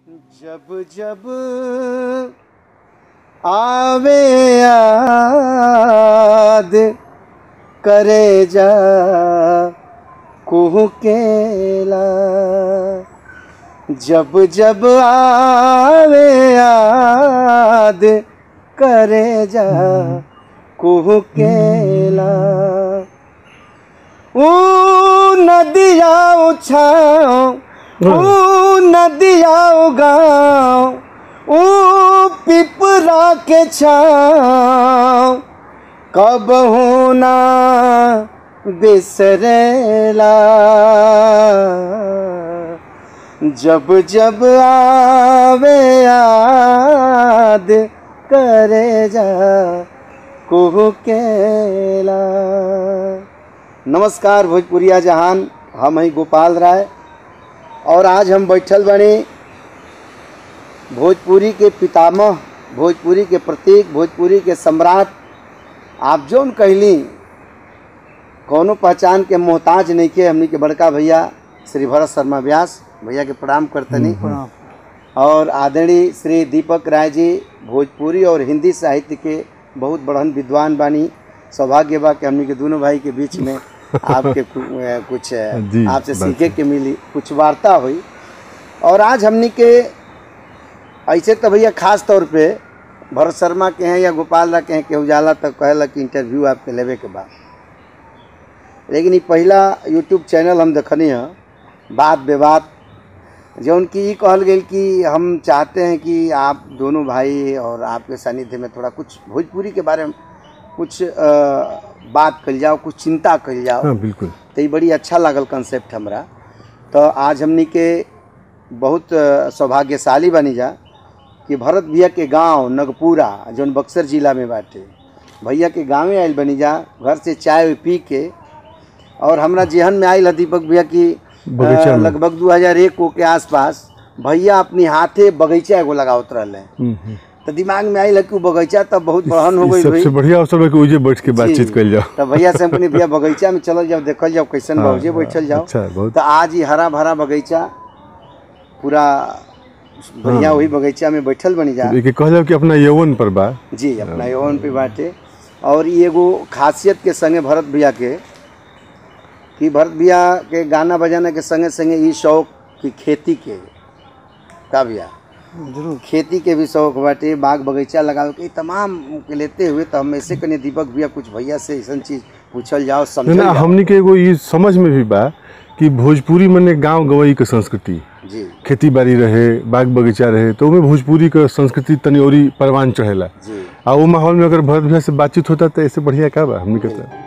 जब जब आवे याद करे जा कुहू केला जब जब आवे याद करे जा कुहू केला ऊ नदिया उछाओ ऊ नदिया गाँव ऊ पिपरा के छाओ कब होना बिसरेला जब जब आवे याद करे जा कुहू केला नमस्कार भोजपुरिया जहान हम हैं गोपाल राय और आज हम बैठल बने भोजपुरी के पितामह भोजपुरी के प्रतीक भोजपुरी के सम्राट आप जौन कहली कौनो पहचान के मोहताज नहीं के हमनी के बड़का भैया श्री भरत शर्मा व्यास भैया के प्रणाम करतनी और आदरणीय श्री दीपक राय जी भोजपुरी और हिंदी साहित्य के बहुत बड़हन विद्वान बानी सौभाग्य बा कि हमनी के दोनों भाई के बीच में आपके कु- अ, कुछ अ, जी, आपसे बात सीखे के मिली कुछ वार्ता हुई और आज हमनी के ऐसे तो भैया खास तौर पे भरत शर्मा के हैं या गोपाल रा के हैं के उजाला तक कहला कि इंटरव्यू आपके लेवे के बाद लेकिन ये पहला यूट्यूब चैनल हम देखनी है बात विवाद जौन की ई कहल गई कि हम चाहते हैं कि आप दोनों भाई और आपके सानिध्य में थोड़ा कुछ भोजपुरी के बारे में कुछ अ, बात कल जाओ कुछ चिंता कल जाओ हाँ बिल्कुल तो ये बड़ी अच्छा लागल कंसेप्ट हमरा तो आज हमनी के बहुत अ, सौभाग्यशाली बनी जा कि भरत भैया के गांव नगपुरा जौन बक्सर जिला में बाटे भैया के गाँवे आयल बनी जा घर से चाय पी के और हमरा जेहन में आयल है दीपक भैया की अ, बगीचा में। लगभग 2001 को के आसपास भैया अपनी हाथे बगीचा एगो लगावत रहले हम्म, हम्म। तो दिमाग में आयल है कि उ बगीचा तब बहुत बड़हन हो ई गई भाई सबसे बढ़िया अवसर है कि उजे बैठ के बातचीत जी। कल जाओ तो भैया से हम कहनी भैया बगीचा में चलल जाओ देखल जाओ कैसन हाँ, बहुजे बैठल जाओ अच्छा बहुत तो आज ही हरा भरा बगीचा पूरा बढ़िया वही बगीचा में बैठल बनी जा एक कह जाओ कि अपना यौवन पर बा जी अपना यौवन पे बाटे और ये एगो खासियत के संगे भरत भैया के कि भरत भैया के गाना बजाना के संगे संगे ई शौक की खेती के का भैया जरूर खेती के भी शौक बाटे बाग बगीचा लगावे के ई तमाम के लेते हुए तो हम ऐसे कने दीपक भैया कुछ भैया से ऐसा चीज पूछल जाओ ना समझल ना जाओ हमनी के एगो ई समझ में भी बा कि भोजपुरी मने गांव गवई के संस्कृति जी खेती बाड़ी रहे बाग बगीचा रहे तो ओमे भोजपुरी के संस्कृति तनी औरी परवान चढ़ेला जी आ वो माहौल में अगर भरत भैया से बातचीत होता तो ऐसे बढ़िया का बा हमनी के तो